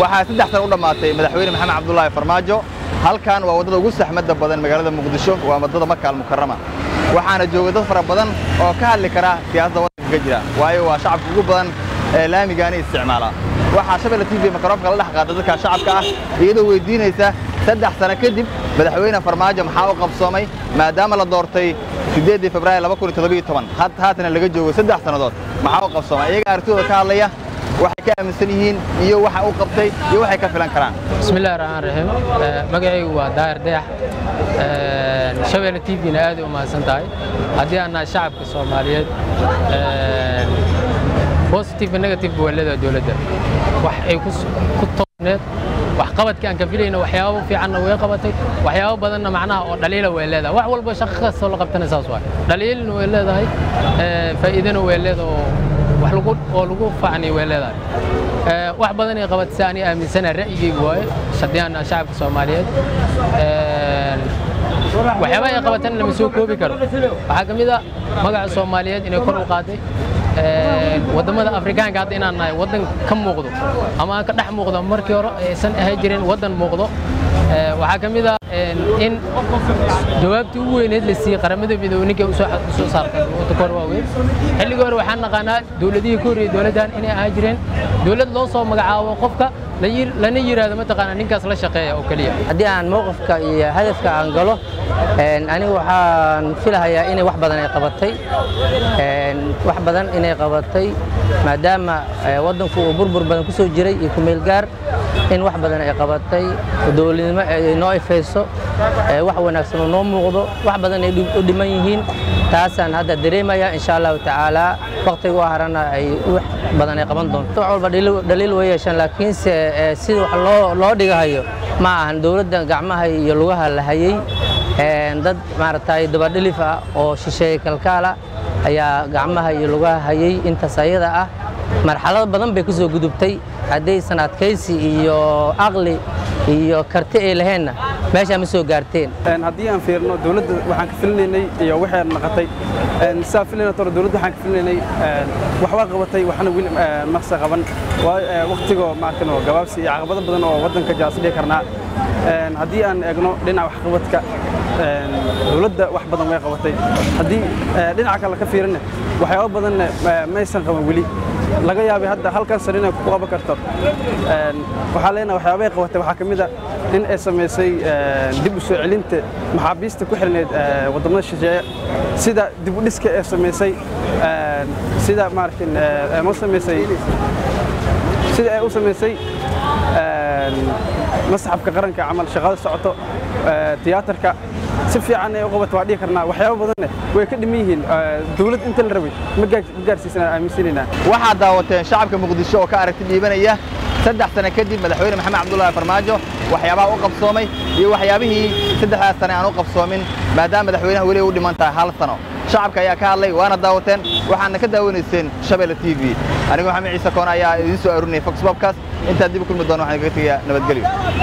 waxaa saddex sana u dhammaatay madaxweyne maxamed cabdulaahi farmaajo halkan waa waddada ugu saxmadda badan magaalada muqdisho waa waddada maka almukarama waxaana jooga dad fara badan oo ka hadli kara siyaasadda waddanka ka jira waayo waa shacabka ugu badan ee laamigaani isticmaala waxaa shabelle t v makaroofka la dhex qaada dadka shacabka ah iyadoo weydiinaysa saddex sano kadib madaxweyne farmaajo maxaa u qabsoomay maadaama la doortay siddeeddii februaari laba kun iyo toddobiyo toban haatana laga joogo saddex sannadood maxaa u qabsoomay iyaga aragtidooda ka hadlaya waxay ka aaminsan yihiin iyo waxa u qabtay iyo waxay ka filan karaan bismillahi raxmaan raxiim magacaygu waa daahir dayax shabeelle t v-na aaday u mahadsan tahay haddii aan nahay shacabka soomaaliyeed positive negative waa leedahay dowladda wax ay ku toosneed wax qabadkii aan ka filayna waxyaabo fiicanna way qabatay waxyaabo badanna macnaha oo dhaliila way leedahay wax walba shaqo kastoo la qabtana saas waay dhaliilna way leedahay faa'iidana way leedahay oo wax lagu oo lagu faacniyo way leedahay wax badan ay qabatay si aniga aaminsana ra'yigaygu waaye haddii aan nahay shacabka soomaaliyeed waxyaabaha ay qabatana lama soo koobi karo waxaa ka mid a magaca soomaaliyeed inay kor u qaaday waddamada afrikaanka hadda inaan nahay waddan ka muuqdo ama aan ka dhex muuqdo markii hore aysan ahay jirin waddan muuqdo waxaa ka mid a in jawaabtii ugu weyneed la siiyey qaramada midoobe ninkay usoo saartay wadda kor waaweyn xilligii hore waxaan naqaanaa dowladihii ka horreeyey dowladdan inay ahaa jireen dowlad loo soo magacaabo qofka lana yidhaahdo mataqaanaa ninkaas la shaqeeya oo keliya haddii aan mowqifka iyo hadafka aan galo anigu waxaan filahayaa inay wax badan ay qabatay wax badan inay qabatay maadaama waddanku uu burbur badan ku soo jiray iyo kumeelgaar in wax badan ay qabatay dowladnimo ay noo ifayso wax wanaagsan oo noo muuqdo wax badan ay u dhiman yihiin taasaan hadda dareemaya insha allahu tacaala wakhtiga u harana ay wax badan ay qaban doonto wax walba dhaliil way yeeshaan laakiinse sida wax loo loo dhigahayo ma ahan dowladda gacmaha iyo lugaha la hayey dad maaragtay dabadhilif ah oo shisheeye kalkaala ayaa gacmaha iyo lugaha hayey intaas ayada ah marxalado badan bay ku soo gudubtay haddaysan adkaysi iyo aqli iyo karti ay laheenna meeshaa ma soo gaarteen haddii aan fiirno dowladda waxaan ka filinaynay iyo waxay naqatay saa filayna toro dowladda waxaan ka filinaynay waxbaa qabatay waxna weli maqsa qaban waqtigoo maarkano gabaabsi iyo caqabado badan oo waddanka jaas dhihi karnaa haddii aan eegno dhinaca waxqabadka dowladda wax badan way qabatay haddii dhinaca kale ka fiirinna waxyaabo badanna maysan qaban weli laga yaabay hadda halkan sar inay ku qaban karto waxaa leenahay waxyaabay qabatay waxaa ka mid a in ay samaysay dib u soo celinta maxaabiista ku xirneyd waddamada shisheeye sida dib u dhiska ee samaysay sida maarkin ma samaysay sida ay u samaysay masxafka qaranka camal shaqada socoto tiyaatarka si fiican ay u qabato waa dhihi karnaa waxyaabo badanne way ka dhiman yihiin dowlad inta la rabay ma gaarsiisana aaminsanaynaa waxaad daawateen shacabka muqdisho oo ka aragti dhiibanaya saddex sano kadib madaxweyne maxamed cabdulaahi farmaajo waxyaabaha u qabsoomay iyo waxyaabihii saddexdaas sane aan u qabsoomin maadaama madaxweynaha weli u dhiman tahay hal sano shacabka ayaa ka hadlay waana daawateen waxaadna ka daawanayseen shabeelle t v anigu maxamed ciise koon ayaa idiin soo arurinaya fox bobkas intaad dib u kulmi doona waxaan kaga tegayaa nabadgelyo